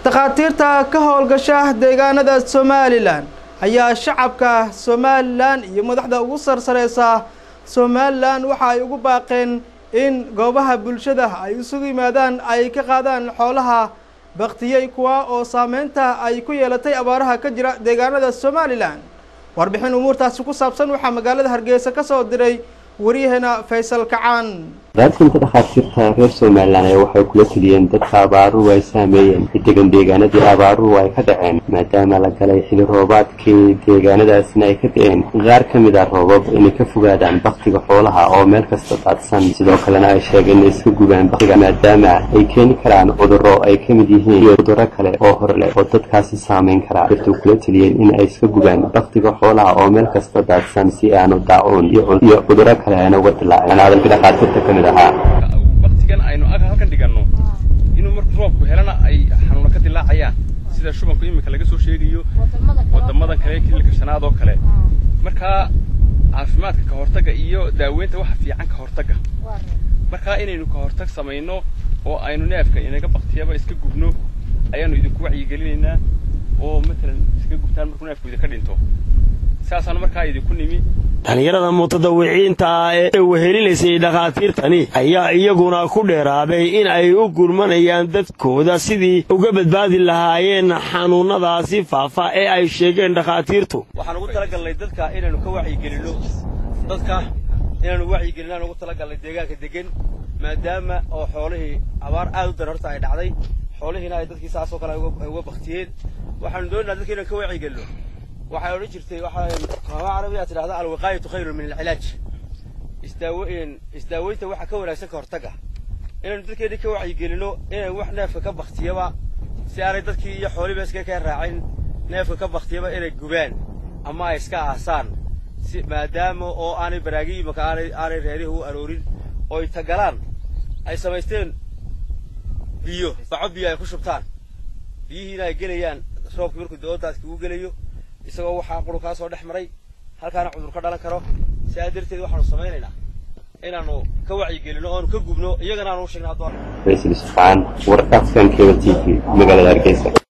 takhaatiirta ka howlgasha deegaanada somalilan ayaa shacabka somalilan iyo madaxda ugu sarsareysa somalilan waxa ay ugu baaqeen in goobaha bulshada ay isugu yimaadaan ay ka qaadaan xoolaha baktiyey kuwa oo saameynta ay ku yeelatay abaaraha ka jira deegaanada somalilan warbixin umuurtaasi ku saabsan waxaa magaalada hargeysa ka soo diray waryaheena faysal kacaan raadsinta dhakhaatiirta reer somalilan ayaa waxay kula teliyeen dadka abaaruhu ay saameeyeen degan deegaanadii abaaruhu ay ka dhaceen maadaama la galay xili roobaadkii deegaanadaasina ay ka da-een qaar ka mid a roobab inay ka fogaadaan baktiga xoolaha oo meel kasta daadsan sidoo kalena ay sheegeen inay iska gubaan baktiga maadaama ay keeni karaan cudurro ay ka mid yihiin iyo cudurro kale oo hor leh oo dadkaasi saameyn karaa dirtu kula teliyeen in ay iska gubaan baktiga xoolaha oo meel kasta daadsan si aanu daacuun iyo cudurro kale aana uga dilaaceen hadalka dhakhaatiirta ka mid baktigan aynu ag halkan dhiganno inuu marku roobku helana ay xanuuna ka dilaacayaan sida shubanku iminka laga soo sheegayo wadamadan kale kililka shanaad oo kale markaa caafimaadka ka hortagga iyo daaweynta waxa fiican ka hortagga markaa inaynu ka hortag samayno oo aynu neefka inaga baktiyaba iska gubno ayaanu idinku wacyigelinaynaa oo matalan iska gubtaan markuu neefku idinka dhinto saasaanu markaa idinku nimi dhalinyarada mutadawiciinta ah ee wehelinaysay dhakhaatiirtani ayaa iyaguna ku dheeraaday in ay u gurmanayaan dadkooda sidii uga badbaadi lahaayeen xanuunnadaasi faafa ee ay sheegeen dhakhaatiirtu waxaan ugu talagalnay dadka inaynu ka wacyigelinno dadka inaanu wacyigelinaan ugu talagalnay deegaanka degan maadaama oo xoolihii abaar aad u daran horta ay dhacday xoolihiina ay dadkii saasoo kale ay uga baktiyeen waxaanu doonaynaa dadka inaan ka wacyigelinno waxay odhan jirtay waxaa carabiyaa tidhahda alwiqaayatu khayrun min alcilaaj isdaaweyn isdaaweynta waxa ka wanaagsan ka hortagga inaynu dadkeedii ka wacyigelino inay wax neefka ka baktiyaba si aanay dadkii iyo xooliba iska ka raacin neefka ka baktiyaba inay gubaan ama ay iska aasaan si maadaama oo aanay baraagi imaka aanay aanay reerihi u aroorin oo ay tagalaan ay samaysteen biyo baco biyo ay ku shubtaan biyihiina ay gelayaan roobkii markuu doodaadkii uu gelayo isagoo waxaa qurunkaa soo dhex maray halkaana cudur ka dhalan karo sidaa darteed waxaanu samaynaynaa inaanu ka wacyigelino oonu ka gubno iyagana aanu u sheegna haddoo faysal isfaan warkaaskan keba t v magaalada hargeysa